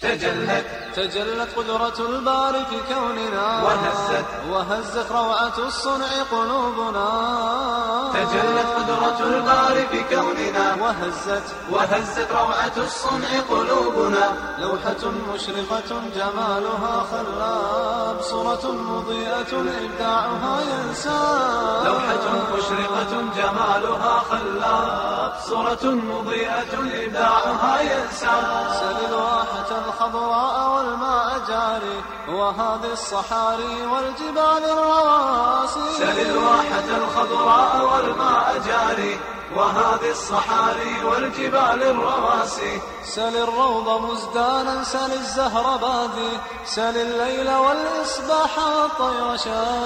تجلت تجلت قدرة الباري في كوننا وهزت وهزت روعة الصنع قلوبنا تجلت قدرة الباري في كوننا وهزت وهزت روعة الصنع قلوبنا لوحة مشرقة جمالها خلاب صورة مضيئة إبداعها ينساب لوحة مشرقة جمالها خلاب صورة مضيئة إبداعها ينسى سل الواحة الخضراء والماء جاري وهذه الصحاري والجبال الرواسي سل الواحة الخضراء والماء جاري وهذه الصحاري والجبال الرواسي سل الروض مزدانا سل الزهر بادي سل الليل والإصباح والطير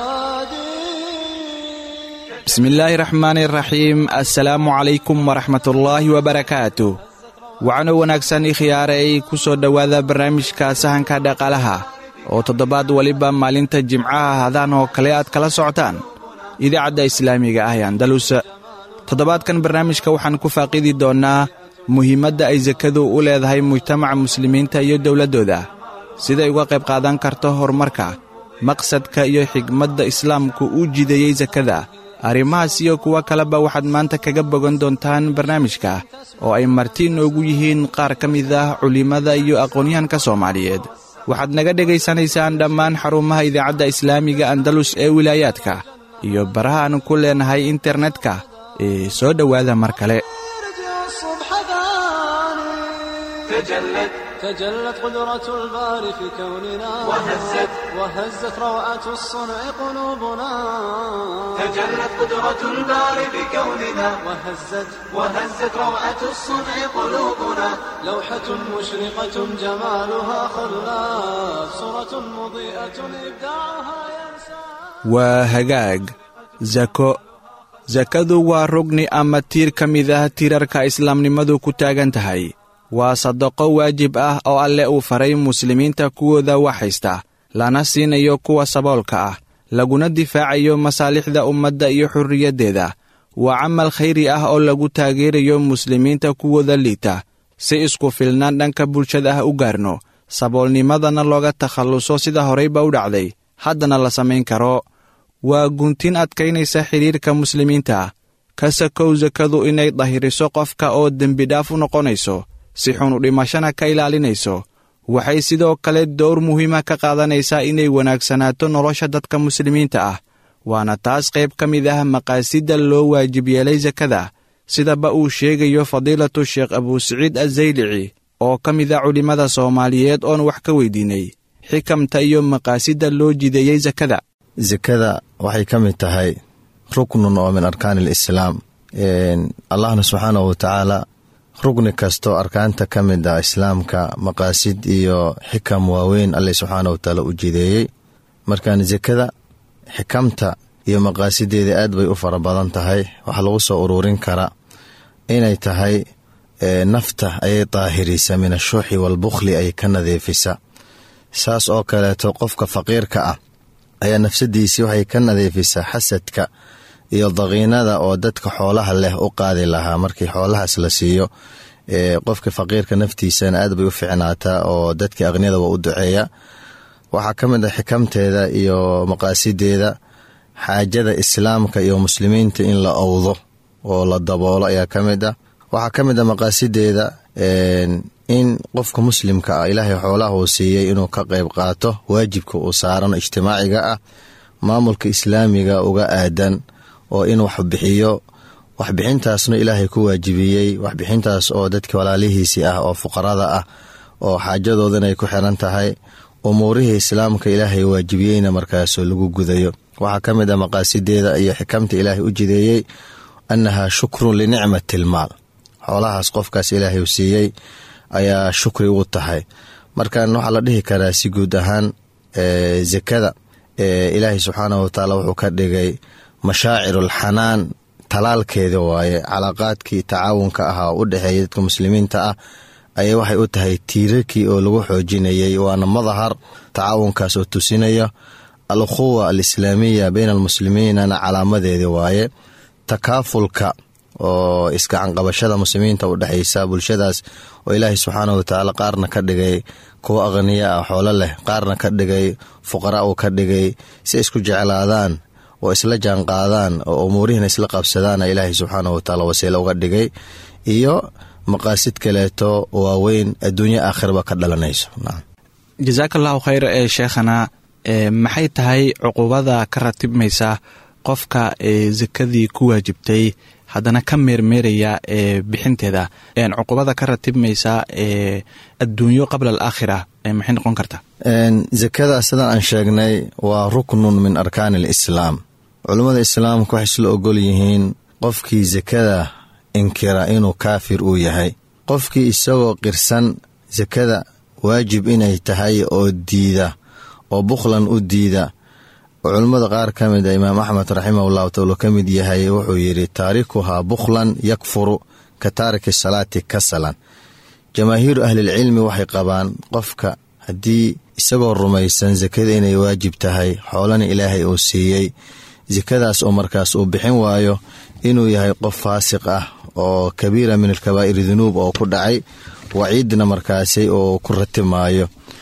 شادي bismi illaahi raxmaani raxiim assalaamu calaykum waraxmatullaahi wabarakaatu waxaana wanaagsan ikhiyaaray ku soo dhowaada barnaamijka sahanka dhaqaalaha oo toddobaad weliba maalinta jimcaha hadaan oo kale aad kala socotaan idaacadda islaamiga ah ee andalus toddobaadkan barnaamijka waxaan ku faaqidi doonnaa muhiimadda ay sakadu u leedahay mujtamaca muslimiinta iyo dowladdooda siday uga qayb qaadan karto horumarka maqsadka iyo xigmadda islaamku u jideeyey sakada arrimahaas iyo kuwo kaleba waxaad maanta kaga bogan doontaan barnaamijka oo ay marti inoogu yihiin qaar ka mid ah culimmada iyo aqoonyahanka soomaaliyeed waxaad naga dhegaysanaysaan dhammaan xarumaha idaacadda islaamiga andalus ee wilaayaadka iyo baraha aan ku leenahay internetka ee soo dhowaada mar kale يرجع الصبح ثاني تجلت تجلت قدرة الباري في كوننا وهزت وهزت روعة الصنع قلوبنا تجلت قدرة الباري بكوننا وهزت وهزت روعة الصنع قلوبنا لوحة مشرقة جمالها خلاف صورة مضيئة إبداعها ينسى waa hagaag sako sakadu waa rugni ama tiir ka mid ah tiirarka islaamnimadu ku taagan tahay waa sadaqo waajib ah oo alle uu faray muslimiinta kuwooda wax haysta lana siinayo kuwa saboolka ah laguna difaacayo masaalixda ummadda iyo xurriyaddeeda waa camal khayri ah oo lagu taageerayo muslimiinta kuwooda liita si isku filnaan dhanka bulshada ah u gaarno saboolnimadana looga takhalluso sida horeyba u dhacday haddana la samayn karo waa guntin adkaynaysa xidhiirka muslimiinta ka sakow sakadu inay dahiriso qofka oo dembidhaaf u noqonayso si xun u dhimashana ka ilaalinayso waxay sidoo kale dowr muhiima ka qaadanaysaa inay wanaagsanaato nolosha dadka muslimiinta ah waana taas qayb ka mid ah maqaasidda loo waajib yeelay sakada sidaba uu sheegayo fadiilatu sheekh abuusaciid azaylici oo ka mid a culimmada soomaaliyeed oon wax ka weydiinay xikamta iyo maqaasidda loo jideeyey sakada sakada waxay ka mid tahay ruknun oo min arkaan alislaam allahna subxaanahu watacaala rugni kastoo arkaanta ka mid ah islaamka maqaasid iyo xikam waaweyn alle subxaana watacaala u jideeyey markaan sakada xikamta iyo maqaasideeda aad bay u fara badan tahay waxaa lagu soo ururin karaa inay tahay nafta ayay daahirisa min ashuuxi waalbukhli ay ka nadiifisa saas oo kaleeto qofka faqiirka ah ayaa nafsadiisii waxay ka nadiifisaa xasadka iyo daqiinada oo dadka xoolaha leh u qaadi lahaa markii xoolahaas la siiyo qofka faqiirka naftiisana aad bay u ficnaataa oo dadka aqniyada waa u duceeya waxaa ka mid ah xikamteeda iyo maqaasideeda xaajada islaamka iyo muslimiinta in la owdo oo la daboolo ayaa ka mid ah waxaa ka mid ah maqaasideeda in qofka muslimka ah ilaahay xoolaha uu siiyey inuu ka qayb qaato waajibka uu saaran ijtimaaciga ah maamulka islaamiga uga aadan oo in wax bixiyo waxbixintaasna ilaahay ku waajibiyey waxbixintaas oo dadka walaalihiisii ah oo fuqarada ah oo xaajadoodan ay ku xiran tahay umuurihii islaamka ilaahay waajibiyeyna markaasoo lagu gudayo waxaa ka mid ah maqaasideeda iyo xikamta ilaahay u jideeyey annahaa shukrun linicmati ilmaal xoolahaas qofkaas ilaahay u siiyey ayaa shukri ugu tahay markan waxaa la dhihi karaa si guud ahaan sakada ilaahay subxaanahu watacaala wuxuu ka dhigay mashaacirulxanaan talaalkeeda waaye calaaqaadkii tacaawunka ahaa u dhexeeya dadka muslimiinta ah ayay waxay u tahay tiirarkii oo lagu xoojinayay waana madahar tacaawunkaas oo tusinaya alukhuwa alislaamiya bayna almuslimiinana calaamadeedi waaye takaafulka oo iskacanqabashada muslimiinta u dhexaysa bulshadaas oo ilaahay subxaana wa tacaala qaarna ka dhigay kuwo aqniya ah xoolo leh qaarna ka dhigay fuqara uu ka dhigay si isku jeclaadaan oo isla jaanqaadaan oo umuurihiina isla qabsadaana ilaahay subxaana wa tacaala wasiilo uga dhigay iyo maqaasid kaleeto waaweyn adduunyo aakhirba ka dhalanayso jasaaka allahu khayr ee sheekhana maxay tahay cuqubada ka ratibmaysa qofka ee sakadii ku waajibtay haddana ka meermeeraya ee bixinteeda cuqubada ka ratibmaysa ee adduunyo qabla alaakhira maxay noqon karta sakada sidaan aan sheegnay waa ruknun min arkaani alislaam culummada islaamka waxay isla ogol yihiin qofkii sakada inkira inuu kaafir uu yahay qofkii isagoo qirsan sakada waajib inay tahay oo diida oo bukhlan u diida oo culummada qaar ka mid a imaam axmed raximahullahu taala ka mid yahay wuxuu yidhi taarikuhaa bukhlan yakfuru ka taariki salaati kasalan jamaahiiru ahlilcilmi waxay qabaan qofka haddii isagoo rumaysan sakada inay waajib tahay xoolana ilaahay uu siiyey sakadaas oo markaas uu bixin waayo inuu yahay qof faasiq ah oo kabiira min alkabaa'iri dunuub oo ku dhacay waciidna markaasi oo ku ratimaayo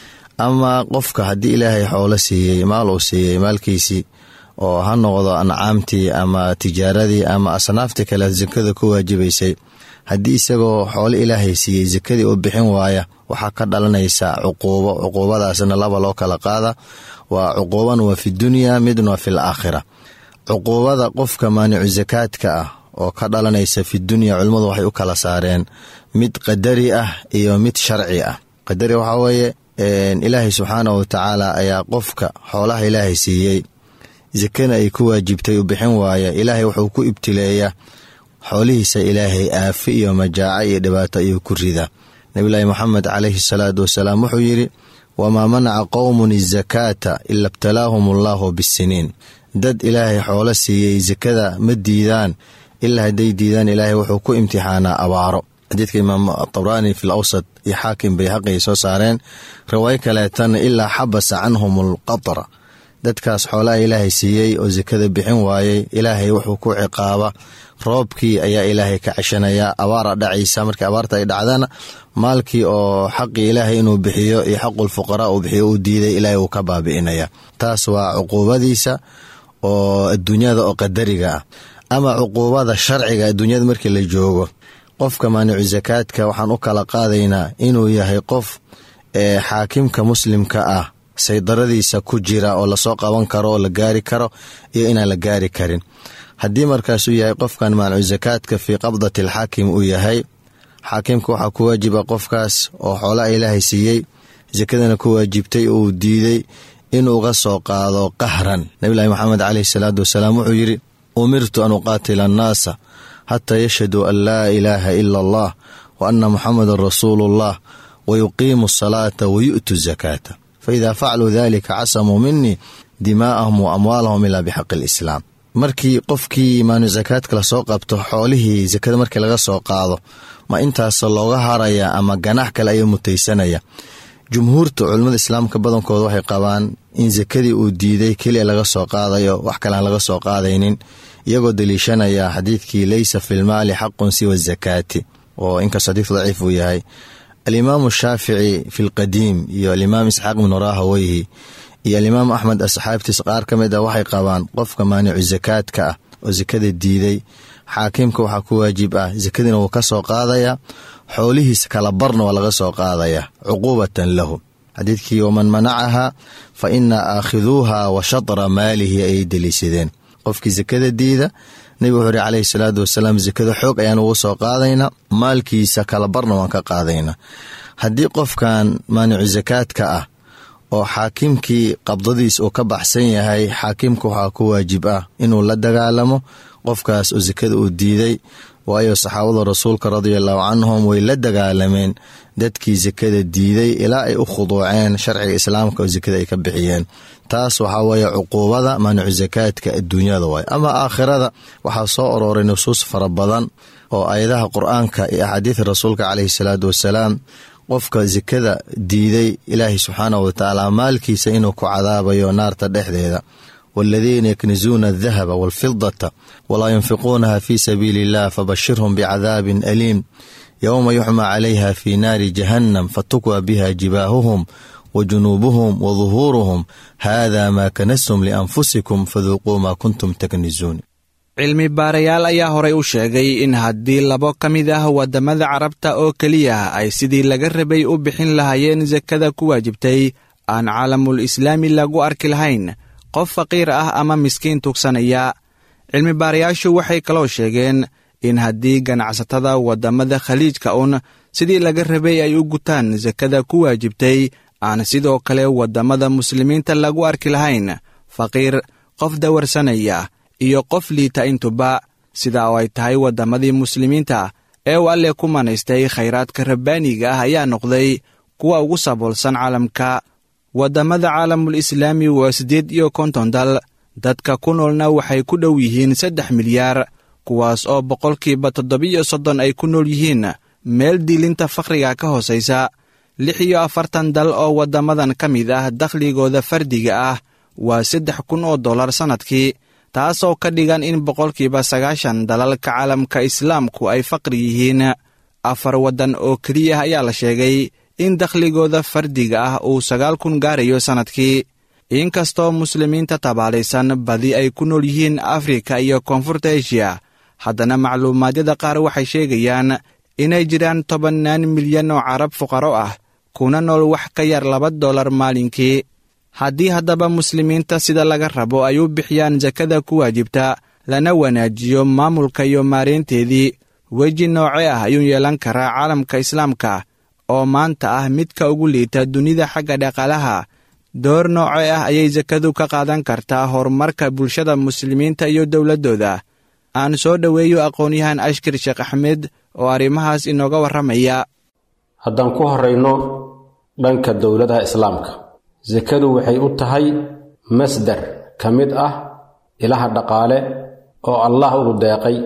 ama qofka haddii ilaahay xoolo siiyey maal uu siiyey maalkiisii oo ha noqdo ancaamtii ama tijaaradii ama asnaaftii kale sakada ku waajibaysay haddii isagoo xoolo ilaahay siiyey sakadii u bixin waaya waxaa ka dhalanaysa cuquubo cuquubadaasna laba loo kala qaada waa cuquuban waa fi dunya midna waa fil aakhira cuquubada qofka maanicu sakaadka ah oo ka dhalanaysa fi dunya culimmadu waxay u kala saareen mid qadari ah iyo mid sharci ah qadari waxaa weeye ilaahay subxaana wa tacaala ayaa qofka xoolaha ilaahay siiyey sakana ay ku waajibtay u bixin waaya ilaahay wuxuu ku ibtileeyaa xoolihiisa ilaahay aafi iyo majaaco iyo dhibaato ayuu ku ridaa nabilaahi moxamed calayhi salaatu wasalaam wuxuu yidhi wamaa manaca qowmun izakaata ila ibtalaahum allaahu bisiniin dad ilaahay xoolo siiyey sakada ma diidaan ilaa hadday diidaan ilaahay wuxuu ku imtixaanaa abaaro xadiidka imaam tabraani fi lawsad iyo xaakim bayhaqi ay soo saareen riwaayo kaleetana ilaa xabasa canhum alqatra dadkaas xoolaha ilaahay siiyey oo sakada bixin waayey ilaahay wuxuu ku ciqaaba roobkii ayaa ilaahay ka ceshanayaa abaara dhacaysa markii abaarta ay dhacdana maalkii oo xaqii ilaahay inuu bixiyo iyo xaqul fuqaraa uu bixiyo uu diiday ilaahay uu ka baabi'inaya taas waa cuquubadiisa oo adduunyada oo qadariga ah ama cuquubada sharciga adduunyada markii la joogo qofka maanicu sakaadka waxaan u kala qaadaynaa inuu yahay qof ee xaakimka muslimka ah saydaradiisa ku jira oo lasoo qaban karo oo la gaari karo iyo inaan la gaari karin haddii markaasuu yahay qofkan maanicu sakaadka fii qabdati alxaakim uu yahay xaakimka waxaa ku waajiba qofkaas oo xoolaha ilaahay siiyey sakadana ku waajibtay uu diiday inuu uga soo qaado qahran nabilahi maxamed caleyhi salaatu wasalaam wuxuu yidhi umirtu an uqaatila annaasa xataa yashhaduu an laa ilaaha ila allah wa anna muxamedan rasuuluullah wa yuqiimu asalaata wa yu'tu zakaata fa idaa facaluu dalika casamuu minii dimaa'ahum wa amwaalahum ilaa bixaqi alislaam markii qofkii maanu sakaadka lasoo qabto xoolihii sakada markii laga soo qaado ma intaas looga haraya ama ganax kale ayuu mutaysanaya jumhuurta culimmada islaamka badankooda waxay qabaan in sakadii uu diiday keliya laga soo qaadayo wax kalean laga soo qaadaynin iyagoo daliishanaya xadiidkii leysa fi lmaali xaqun siwa zakaati oo inkastoo xadiidku daciif uu yahay alimaamu shaafici fi lqadiim iyo alimaam isxaaq ibnu rahaweyhi iyo alimaam axmed asxaabtiis qaar ka mid ah waxay qabaan qofka maanicu sakaadka ah oo sakada diiday xaakimka waxaa ku waajib ah sakadiina wuu ka soo qaadaya xoolihiisa kala barna waa laga soo qaadaya cuquubatan lahu xadiidkii waman manacaha fa inaa aakhiduuha wa shatra maalihi ayay deliishadeen qofkii sakada diida nebigu wuxuu ihi caleyhi salaatu wasalaam sakada xoog ayaan ugu soo qaadaynaa maalkiisa kala barna waan ka qaadaynaa haddii qofkan maanicu sakaadka ah oo xaakimkii qabdadiis uu ka baxsan yahay xaakimka waxaa ku waajib ah inuu la dagaalamo qofkaas oo sakada uu diiday waayo saxaabada rasuulka radiallahu canhum way la dagaalameen dadkii sakada diiday ilaa ay u khuduuceen sharciga islaamka oo sakada ay ka bixiyeen taas waxaa weeye cuquubada maanicu sakaadka adduunyada waay ama aakhirada waxaa soo orooray nusuus fara badan oo ayadaha qur-aanka iyo axaadiida rasuulka caleyhi salaatu wasalaam qofka sakada diiday ilaahay subxaanahu watacaala maalkiisa inuu ku cadaabayo naarta dhexdeeda والذين يكنزون الذهب والفضة ولا ينفقونها في سبيل الله فبشرهم بعذاب أليم يوم يحمى عليها في نار جهنم فتكوى بها جباههم وجنوبهم وظهورهم هذا ما كنستم لأنفسكم فذوقوا ما كنتم تكنزون cilmi baarayaal ayaa horay u sheegay in haddii labo ka mid ah waddamada carabta oo keliya ay sidii laga rabay u bixin lahaayeen sakada ku waajibtay aan caalamul islaami lagu arki lahayn qof faqiir ah ama miskiin tugsanaya cilmi baarayaashu waxay kaloo sheegeen in haddii ganacsatada waddamada khaliijka un sidii laga rabay ay u gutaan sakada ku waajibtay aan sidoo kale waddamada muslimiinta lagu arki lahayn faqiir qof dawarsanaya iyo qof liita intuba sida oo ay tahay waddamadii muslimiinta ee uu alle ku manaystay khayraadka rabbaaniga ah ayaa noqday kuwa ugu saboolsan caalamka waddamada caalamul islaami waa siddeed iyo konton dal dadka ku noolna waxay ku dhow yihiin saddex milyaar kuwaas oo boqolkiiba toddobiyo soddon ay ku nool yihiin meel diilinta fakhriga ka hoosaysa lix iyo afartan dal oo waddamadan ka mid ah dakhligooda fardiga ah waa saddex kun oo dollar sannadkii taasoo ka dhigan in boqolkiiba sagaashan dalalka caalamka islaamku ay faqri yihiin afar waddan oo keliya ayaa la sheegay in dakhligooda fardiga ah uu sagaal kun gaarayo sannadkii inkastoo muslimiinta tabaalaysan badi ay ku nool yihiin afrika iyo koonfurta eshiya haddana macluumaadyada qaar waxay sheegayaan inay jiraan tobannaan milyan oo carab fuqaro ah kuna nool wax ka yar laba dollar maalinkii haddii haddaba muslimiinta sida laga rabo ay u bixiyaan sakada ku waajibta lana wanaajiyo maamulka iyo maaraynteedii weji noocee ah ayuu yeelan karaa caalamka islaamka oo maanta ah midka ugu liita dunida xagga dhaqaalaha door noocee ah ayay sakadu ka qaadan kartaa horumarka bulshada muslimiinta iyo dowladdooda aan soo dhoweeyo aqoon-yahan ashkir sheekh axmed oo arrimahaas inooga warramaya haddaan ku horrayno dhanka dowladaha islaamka sakadu waxay u tahay masdar ka mid ah ilaha dhaqaale oo allah ugu deeqay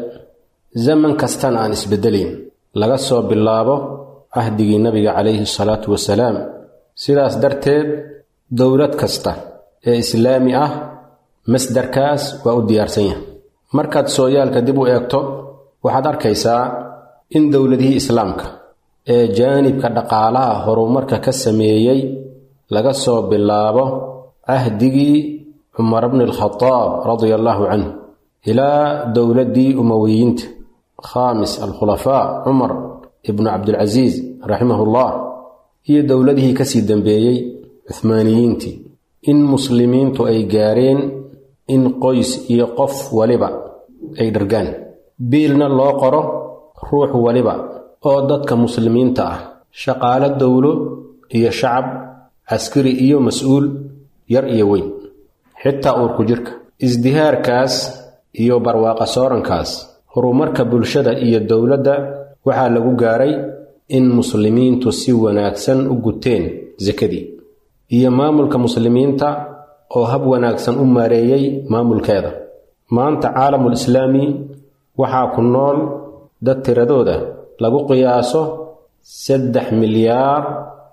zaman kastana aan isbeddelayn laga soo bilaabo cahdigii nabiga calayhi salaatu wasalaam sidaas darteed dowlad kasta ee islaami ah masdarkaas waa u diyaarsan yahay markaad sooyaalka dib u eegto waxaad arkaysaa in dowladihii islaamka ee jaanibka dhaqaalaha horumarka ka sameeyey laga soo bilaabo cahdigii cumar bni alkhadaab radia allaahu canhu ilaa dowladdii umowiyiinta khaamis alkhulafaa cumar ibnu cabdilcasiis raximahullah iyo dowladihii kasii dambeeyey cuhmaaniyiintii in muslimiintu ay gaareen in qoys iyo qof waliba ay dhargaan biilna loo qoro ruux waliba oo dadka muslimiinta ah shaqaalo dowlo iyo shacab caskari iyo mas-uul yar iyo weyn xitaa uurku jirka isdihaarkaas iyo barwaaqa soorankaas horumarka bulshada iyo dowladda waxaa lagu gaaray in muslimiintu si wanaagsan u guteen sakadii iyo maamulka muslimiinta oo hab wanaagsan u maareeyey maamulkeeda maanta caalamul islaami waxaa ku nool dad tiradooda lagu qiyaaso saddex milyaar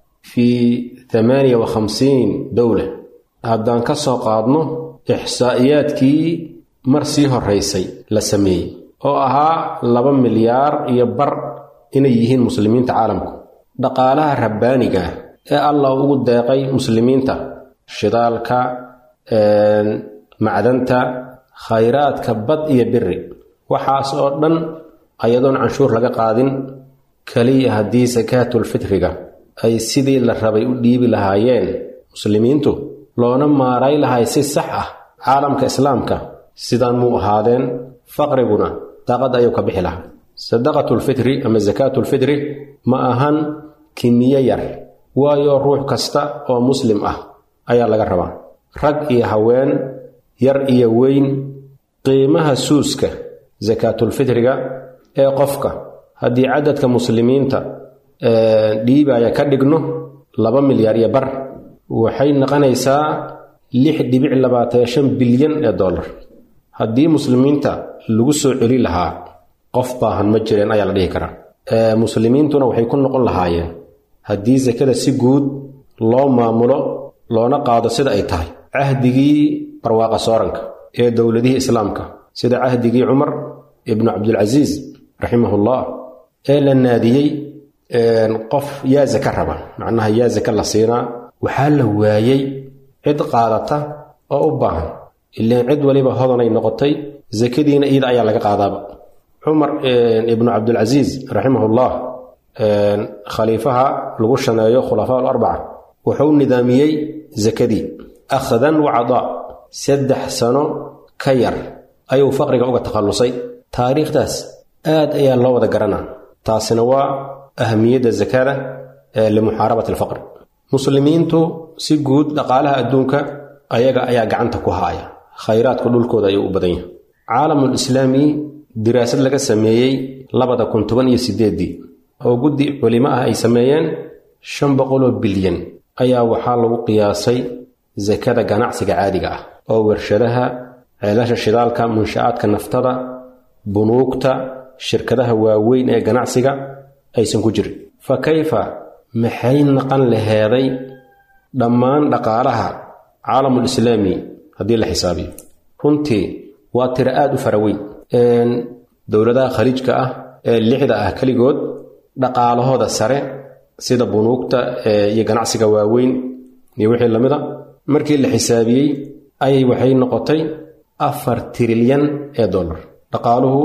fii tamaaniya wa khamsiin dowla haddaan ka soo qaadno ixsaa'iyaadkii mar sii horraysay la sameeyey oo ahaa laba milyaar iyo bar inay yihiin muslimiinta caalamku dhaqaalaha rabbaaniga ee allah ugu deeqay muslimiinta shidaalka macdanta khayraadka bad iyo biri waxaas oo dhan ayadoon canshuur laga qaadin keliya haddii sakaatulfitriga ay sidii la rabay u dhiibi lahaayeen muslimiintu loona maaray lahay si sax ah caalamka islaamka sidaan muu ahaadeen faqriguna daaqad ayuu ka bixi lahaa sadaqatulfitri ama sakaatulfitri ma ahan kimiye yar waayo ruux kasta oo muslim ah ayaa laga rabaa rag iyo haween yar iyo weyn qiimaha suuska sakaatulfitriga ee qofka haddii cadadka muslimiinta dhiibaya ka dhigno laba milyaar iyo bar waxay noqonaysaa lix dhibic labaatan shan bilyan ee dollar haddii muslimiinta lagu soo celi lahaa qof baahan ma jireen ayaa la dhihi karaa muslimiintuna waxay ku noqon lahaayeen haddii sakada si guud loo maamulo loona qaado sida ay tahay cahdigii barwaaqa sooranka ee dowladihii islaamka sida cahdigii cumar ibnu cabdilcasiis raximahullah ee la naadiyey qof yaa zaka raba macnaha yaa zaka la siinaa waxaa la waayey cid qaadata oo u baahan ilaan cid waliba hodanay noqotay zakadiina iida ayaa laga qaadaaba cumar ibnu cabdilcasiis raximahullah khaliifaha lagu shaneeyo khulafaa alarbaca wuxuu nidaamiyey zakadii akhdan wa cadaa saddex sano ka yar ayuu faqriga uga takhallusay taariikhdaas aad ayaa loo wada garanaa taasina waa ahamiyadda zakada ee limuxaarabati alfaqri muslimiintu si guud dhaqaalaha adduunka ayaga ayaa gacanta ku haaya khayraadku dhulkooda ayuu u badan yahay caalamul islaami diraasad laga sameeyey labada kun toban iyo sideeddii oo guddi culimo ah ay sameeyeen shan boqoloo bilyan ayaa waxaa lagu qiyaasay sakada ganacsiga caadiga ah oo warshadaha ceelasha shidaalka munsha'aadka naftada bunuugta shirkadaha waaweyn ee ganacsiga aysan ku jirin fa kayfa maxay naqan laheeday dhammaan dhaqaalaha caalamul islaami haddii la xisaabiyo runtii waa tiro aad u faraweyn dowladaha khaliijka ah ee lixda ah keligood dhaqaalahooda sare sida bunuugta iyo ganacsiga waaweyn iyo wixii lamid a markii la xisaabiyey ayay waxay noqotay afar trilyan ee dollar dhaqaaluhu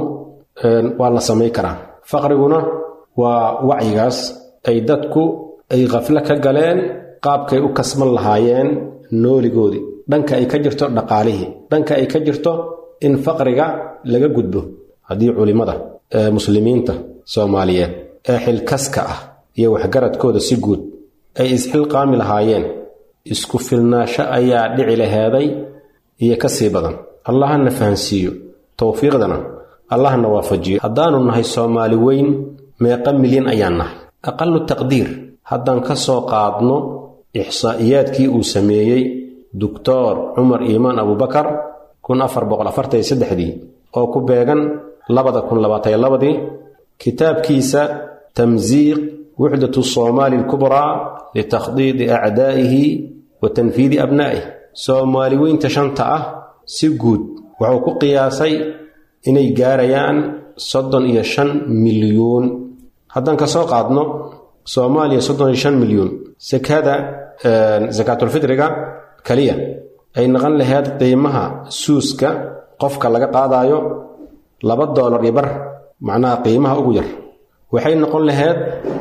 waa la samay karaa faqriguna waa wacyigaas ay dadku ay khaflo ka galeen qaabkay u kasban lahaayeen nooligoodii dhanka ay ka jirto dhaqaalihii dhanka ay ka jirto in faqriga laga gudbo haddii culimmada ee muslimiinta soomaaliyeed ee xilkaska ah iyo waxgaradkooda si guud ay isxilqaami lahaayeen isku filnaasho ayaa dhici laheeday iyo ka sii badan allahana fahansiiyo towfiiqdana allahna waafajiyo haddaannu nahay soomaali weyn meeqa milyan ayaan nahay aqalu taqdiir haddaan ka soo qaadno ixsaa'iyaadkii uu sameeyey doctor cumar iimaan abubakar kun afar boqol afartan iyo saddexdii oo ku beegan labada kun labaataniyo labadii kitaabkiisa tamsiiq wuxdatu soomaali alkubraa litakhdiidi acdaa'ihi wa tanfiidi abnaa'ih soomaali weynta shanta ah si guud wuxuu ku qiyaasay inay gaarayaan soddon iyo shan milyuun haddaan ka soo qaadno soomaaliya soddon iyo shan milyuun sakada sakaatulfitriga keliya ay naqan laheyd qiimaha suuska qofka laga qaadaayo laba doolar iyo bar macnaha qiimaha ugu yar waxay noqon laheyd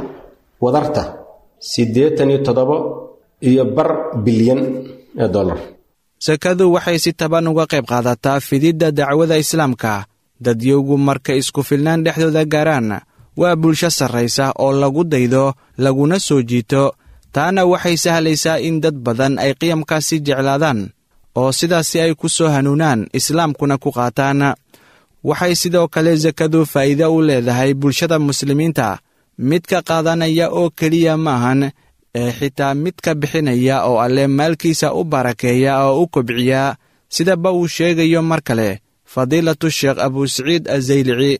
wadarta siddeetan iyo toddobo iyo bar bilyan ee dollar sakadu waxay si taban uga qayb qaadataa fididda dacwada islaamka dadyowgu markay isku filnaan dhexdooda gaaraan waa bulsho sarraysa oo lagu daydo laguna soo jiito taana waxay sahlaysaa in dad badan ay qiyamkaasi jeclaadaan oo sidaasi ay ku soo hanuunaan islaamkuna ku qaataan waxay sidoo kale sakadu faa'iide u leedahay bulshada muslimiinta midka qaadanaya oo keliya maahan ee xitaa midka bixinaya oo alle maalkiisa u barakeeya oo u kobciya sidaba uu sheegayo mar kale fadiilatu sheekh abusaciid azaylici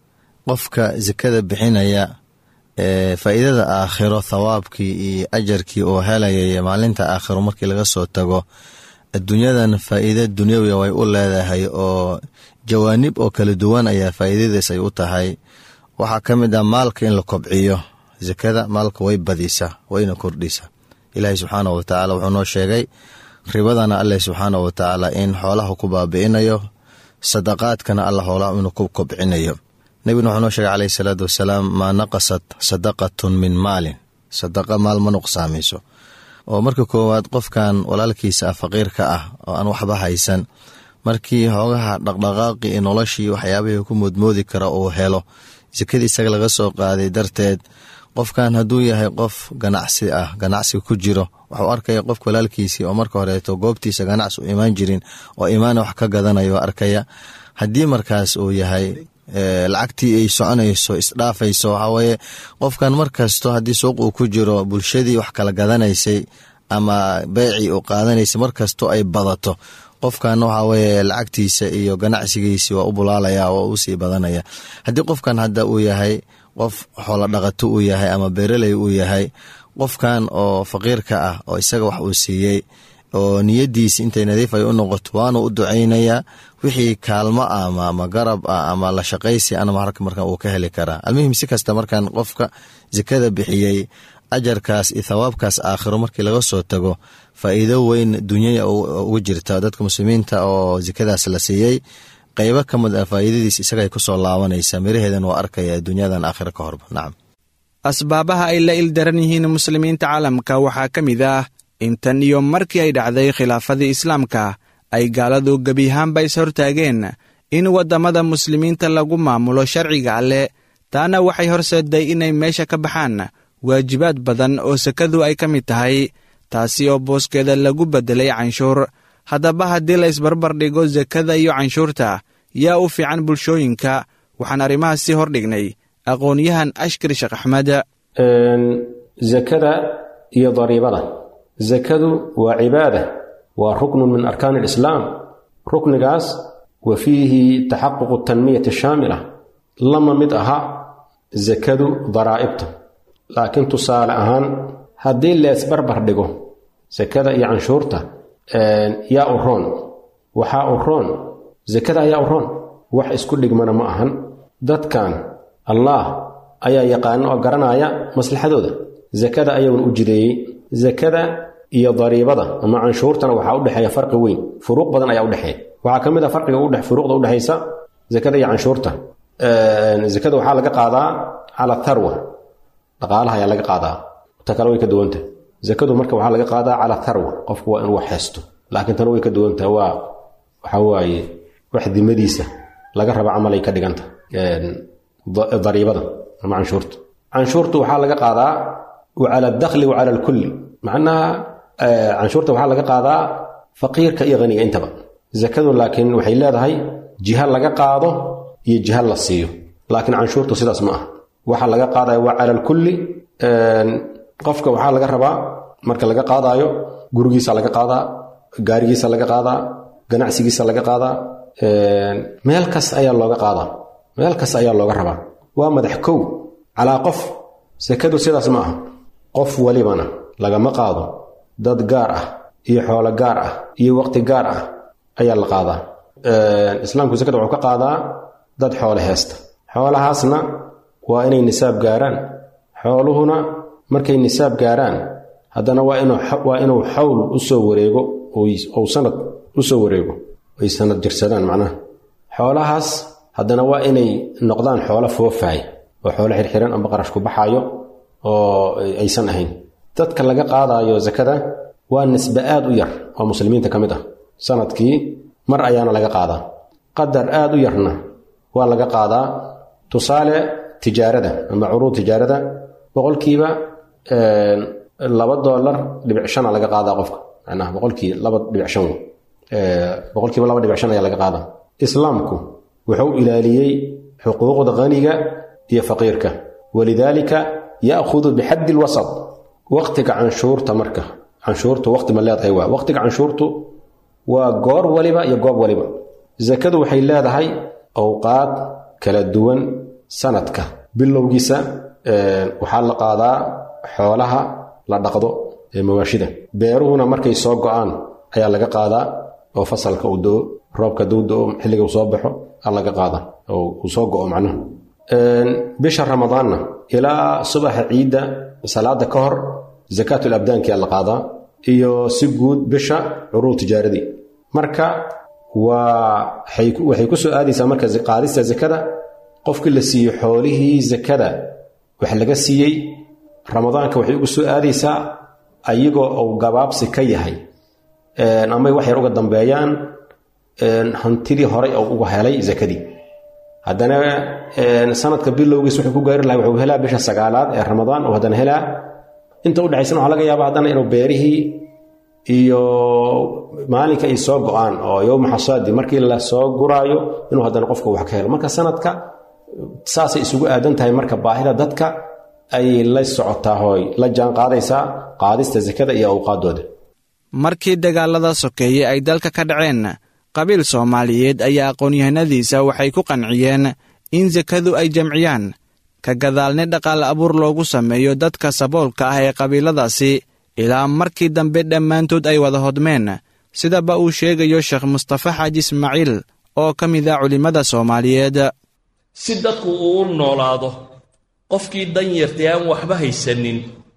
qofka sakada bixinaya ee faa'iidada aakhiro thawaabkii iyo ajarkii uu helaya maalinta aakhiro markii laga soo tago adduunyadan faa'iida dunyawiya way u leedahay oo jawaanib oo kala duwan ayaa faa'iidadaas ay u tahay waxaa ka mid ah maalka in la kobciyo sakada maalka way badisaa wayna kordhisaa ilaahay subxaanah wa tacaala wuxuu noo sheegay ribadana alleh subxaanah wa tacaala in xoolaha ku baabi'inayo sadaqaadkana alla hoolaha inuu ku kobcinayo nebiguna wuxuu noo sheegay caleyhi salaatu wasalaam maa naqasat sadaqatun min maalin sadaqa maal ma nuqsaamayso oo marka koowaad qofkan walaalkiisa ah faqiirka ah oo aan waxba haysan markii hoogaha dhaqdhaqaaqii iyo noloshii waxyaabihii ku moodmoodi kara uu helo sakadii isaga laga soo qaaday darteed qofkan hadduu yahay qof ganacsi ah ganacsiga ku jiro waxuu arkaya qofka walaalkiisii oo marka horeeto goobtiisa ganacsi u imaan jirin oo imaana wax ka gadanayo arkaya haddii markaas uu yahay lacagtii ay soconayso isdhaafayso waxaweye qofkan markasto haddii suuq uu ku jiro bulshadii wax kala gadanaysay ama beecii uu qaadanaysay markasto ay badato qofkan waxa weye lacagtiisa iyo ganacsigiisi waa u bulaalaya waa usii badanaya haddii qofkan hadda uu yahay qof xoolo dhaqato uu yahay ama beeraley uu yahay qofkan oo faqiirka ah oo isaga wax uu siiyey oo niyadiisi intay nadiif ay u noqoto waanu u ducaynayaa wixii kaalmo ah ama ama garab ah ama la shaqaysi ana marka markan uu ka heli karaa almuhim si kasta markan qofka sakada bixiyey ajarkaas iyo thawaabkaas aakhiro markii laga soo tago faa'iido weyn dunyaya ugu jirta dadka muslimiinta oo sakadaas la siiyey qeybo ka mid ah faa'iidadiis isagay kusoo laabanaysa miraheedan waa arkaya dunyadan aakhiro ka horba nacam asbaabaha ay la ildaran yihiin muslimiinta caalamka waxaa ka mid ah intan iyo markii ay dhacday khilaafadii islaamka ay gaaladu gebiyahaanba is hortaageen in waddamada muslimiinta lagu maamulo sharciga alleh taana waxay horseeday inay meesha ka baxaan waajibaad badan oo sakadu ay ka mid tahay taasi oo booskeeda lagu beddelay canshuur haddaba haddii la isbarbar dhigo sakada iyo canshuurta yaa u fiican bulshooyinka waxaan arrimahaas sii hordhignay aqoon-yahan ashkar sheekh axmed sakada iyo dariibada sakadu waa cibaada waa ruknun min arkaani alislaam ruknigaas wa fiihi taxaququ tanmiyati shaamila lama mid aha sakadu daraa'ibta laakiin tusaale ahaan haddii leesbarbar dhigo sakada iyo canshuurta yaa u roon waxaa u roon sakada ayaa u roon wax isku dhigmana ma ahan dadkan allaah ayaa yaqaana oo garanaya maslaxadooda sakada ayaguna u jideeyey sakada iyo dariibada ama canshuurtana waxaa u dhexeeya farqi weyn furuuq badan ayaa udhexeeya waxaa ka mid a farqiga furuuqda udhexaysa sakada iyo canshuurta sakada waxaa laga qaadaa cala tharwa dhaqaalaha ayaa laga qaadaa ta kale way ka duwanta sakadu marka waxaa laga qaadaa cala tharwa qofku waa inuu wax haysto laakiin tana way ka duwantaha waa waxaa waaye wax dimadiisa laga raba camal ay ka dhiganta dariibada ama canshuurta canshuurtu waxaa laga qaadaa cala adakli wa cala alkulli macnaha canshuurta waxaa laga qaadaa faqiirka iyo haniga intaba sakadu laakiin waxay leedahay jiha laga qaado iyo jiha la siiyo laakiin canshuurtu sidaas ma ah waxa laga qaadaya waa cala alkulli qofka waxaa laga rabaa marka laga qaadaayo gurigiisa laga qaadaa gaarigiisa laga qaadaa ganacsigiisa laga qaadaa meel kas ayaa looga qaadaa meel kas ayaa looga rabaa waa madax kow calaa qof sakadu sidaas ma aha qof walibana lagama qaado dad gaar ah iyo xoolo gaar ah iyo waqti gaar ah ayaa la qaadaa islaamku sakada wuxuu ka qaadaa dad xoole heesta xoolahaasna waa inay nisaab gaaraan xooluhuna markay nisaab gaaraan haddana waa inuu xawl u soo wareego ou sanad u soo wareego ay sanad jirsadaan macnaha xoolahaas haddana waa inay noqdaan xoolo foofaay oo xoolo xirxiran amba qarash ku baxaayo oo aysan ahayn dadka laga qaadaayo sakada waa nisbe aad u yar oo muslimiinta ka mid ah sanadkii mar ayaana laga qaadaa qadar aad u yarna waa laga qaadaa tusaale tijaarada ama curuud tijaarada boqolkiiba laba dolar dhibic shana laga qaadaa qofka macnaha boqolkii laba dhibic shan boqolkiiba laba dhibic shan ayaa laga qaadaa islaamku wuxuu ilaaliyey xuquuqda haniga iyo faqiirka walidaalika ya'khudu bixaddi lwasad waqtiga canshuurta marka canshuurtu waqti ma leedahay waa waqtiga canshuurtu waa goor waliba iyo goob waliba sakadu waxay leedahay awqaad kala duwan sanadka bilowgiisa waxaa la qaadaa xoolaha la dhaqdo ee mawaashida beeruhuna markay soo go-aan ayaa laga qaadaa oo fasalka uu do roobka duu do xilliga uu soo baxo a laga qaada oo uu soo go-o macnuhu bisha ramadaanna ilaa subaxa ciidda salaada ka hor zakaatul abdaankia la qaadaa iyo si guud bisha curuud tijaaradii marka waa waxay ku soo aadaysaa marka qaadista zakada qofkii la siiyo xoolihii zakada wax laga siiyey ramadaanka waxay ugu soo aadaysaa ayagoo uu gabaabsi ka yahay amay wax yar uga dambeeyaan hantidii horay oo uga helay zakadii haddana sanadka bilowgiis wuxuu ku gaari lahay wuxuu helaa bisha sagaalaad ee ramadaan oo haddana helaa inta udhexaysana waxaa laga yaaba haddana inuu beerihii iyo maalinka ay soo go-aan oo yowma xasaadi markii la soo guraayo inuu haddana qofka wax ka helo marka sanadka saasay isugu aadan tahay marka baahida dadka ay la socotaa hooy la jaan qaadaysaa qaadista sakada iyo awqaadooda markii dagaalada sokeeye ay dalka ka dhaceen qabiil soomaaliyeed ayaa aqoon-yahanadiisa waxay ku qanciyeen in sakadu ay jamciyaan ka gadaalni dhaqaal abuur loogu sameeyo dadka saboolka ah ee qabiiladaasi ilaa markii dambe dhammaantood ay wada hodmeen sidaba uu sheegayo sheekh mustafa xaaji ismaaciil oo ka mid a culimmada soomaaliyeed si dadku uu u noolaado qofkii danyartay aan waxba haysanin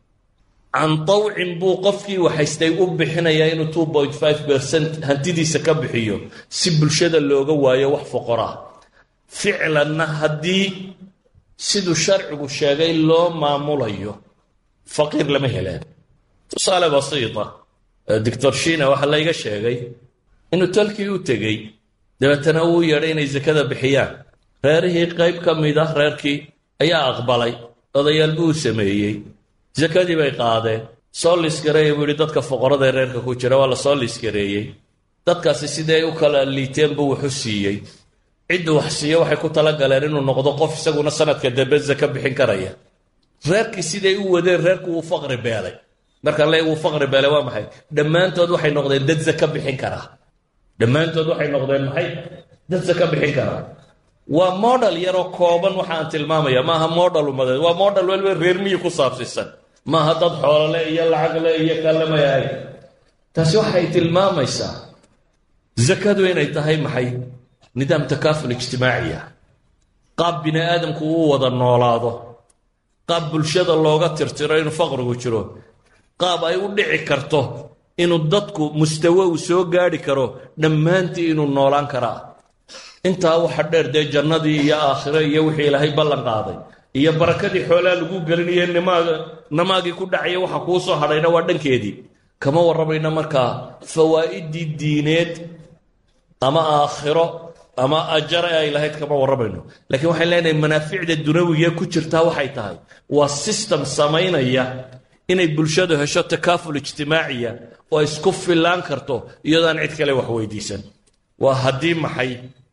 can tawcin buu qofkii waxhaystay u bixinayaa inuu two point five bercent hantidiisa ka bixiyo si bulshada looga waayo wax foqoraa ficlanna haddii siduu sharcigu sheegay loo maamulayo faqiir lama helaan tusaale basiita doctor shiina waxaa layga sheegay inuu talkii u tegey dabeetana uu yeedhay inay sakada bixiyaan reerihii qayb ka mid ah reerkii ayaa aqbalay odayaal buu u sameeyey sakadii bay qaadeen soo liiskareeya buu yidhi dadka foqorada ee reerka ku jira waa la soo liiskareeyey dadkaasi sidii ay u kala liiteen buu waxu siiyey cidduu wax siiyo waxay ku talagaleen inuu noqdo qof isaguna sanadka dambe saka bixin karaya reerkii siday u wadeen reerku wuu faqri beelay markaan le wuu faqri beelay waa maxay dhammaantood waxay noqdeen dad saka bixin karaa dhammaantood waxay noqdeen maxay dad saka bixin karaa waa model yaroo kooban waxa aan tilmaamaya maaha model umadeed waa model weliba reer miyi ku saabsiisan maaha dad xoolole iyo lacagle iyo kallamay ahayn taasi waxay tilmaamaysaa zakadu inay tahay maxay nidaam takaaful ijtimaaciya qaab bini aadamku uu wada noolaado qaab bulshada looga tirtiro inuu faqrigu jiro qaab ay u dhici karto inuu dadku mustawe uu soo gaadhi karo dhammaantii inuu noolaan karaa intaa waxa dheer dee jannadii iyo aakhiro iyo wixii ilaahay ballan qaaday iyo barakadii xoolaa lagu gelinaye nimaaga namaagii ku dhacaya waxa kuu soo hadhayna waa dhankeedii kama warramayna markaa fawaa'idii diineed ama aakhiro ama ajare ay lahayd kama warramayno laakiin waxaan leenahay manaaficda dunawiga ku jirtaa waxay tahay waa system samaynaya inay bulshadu hesho takaaful ijtimaaciya oo isku fillaan karto iyadoo aan cid kale wax weydiisan waa haddii maxay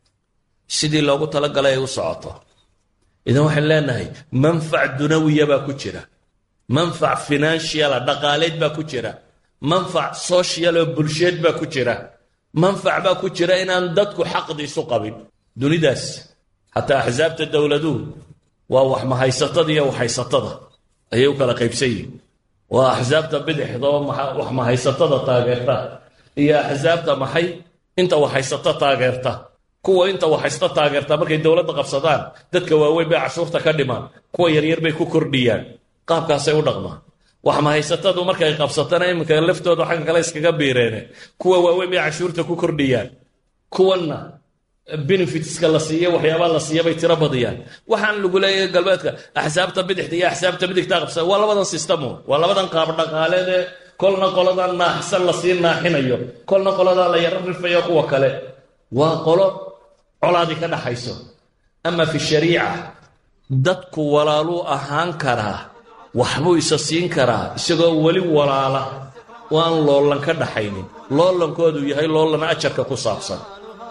sidii loogu talagalay ay u socoto idan waxaan leenahay manfac dunawiya baa ku jira manfac financiala dhaqaaleed baa ku jira manfac social oo bulsheed baa ku jira manfac baa ku jira inaan dadku xaqdi isu qabin dunidaas xataa axsaabta dowladuhu waa wax mahaysatada iyo waxhaysatada ayay u kala qaybsan yihin waa axsaabta bidixda oo wax mahaysatada taageerta iyo axsaabta maxay inta waxhaysata taageerta kuwa inta waxhaysta taageerta markay dowladda qabsadaan dadka waaweyn bay cashuurta ka dhimaan kuwa yaryar bay ku kordhiyaan qaabkaasay u dhaqmaan wax mahaysatadu markay qabsatana iminka laftooda xagga kale iskaga biireene kuwa waaweyn bay cashuurta ku kordhiyaan kuwanna benefitska la siiya waxyaabaa la siiya bay tiro badiyaan waxaan lagu leeyahay galbeedka axsaabta bidixda iyo axsaabta midigta qabsada waa labadan system waa labadan qaab dhaqaaleedee kolna qoladan naaxsan lasii naaxinayo kolna qoladaa la yaro rifayo kuwa kale waa qolo colaadii ka dhaxayso ama fi shariica dadku walaaluu ahaan karaa waxbuu isa siin karaa isagoo weli walaala oo aan loollan ka dhaxaynin loolankoodu yahay loollan ajarka ku saabsan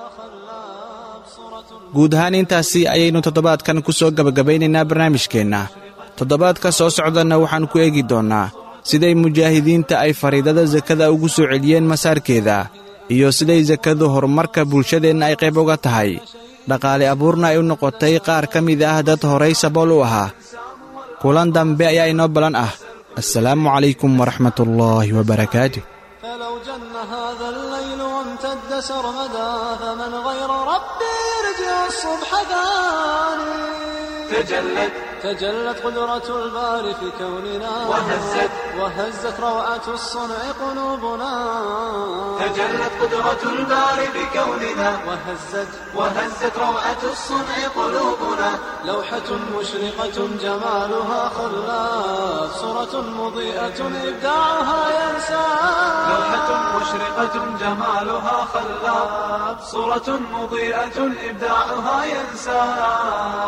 guud ahaan intaasi ayaynu toddobaadkan ku soo gebagabaynaynaa barnaamijkeenna toddobaadka soo socdanna waxaan ku eegi doonnaa siday mujaahidiinta ay fariidada sakada ugu soo celiyeen masaarkeeda iyo siday sakadu horumarka bulshadeenna ay qayb uga tahay dhaqaale abuurna ay u noqotay qaar ka mid ah dad horay sabool u ahaa kulan dambe ayaa inoo balan ah assalaamu calaykum waraxmatullaahi wabarakaatu فلو جن هذا الليل وامتد سرمدا فمن غير ربي يرجع الصبح ثاني تجلت تجلت قدرة الباري في كوننا وهزت وهزت روعة الصنع قلوبنا تجلت قدرة الباري بكوننا وهزت وهزت روعة الصنع قلوبنا لوحة مشرقة جمالها خلاف صورة مضيئة إبداعها ينسى لوحة مشرقة جمالها خلاب صورة مضيئة إبداعها ينسى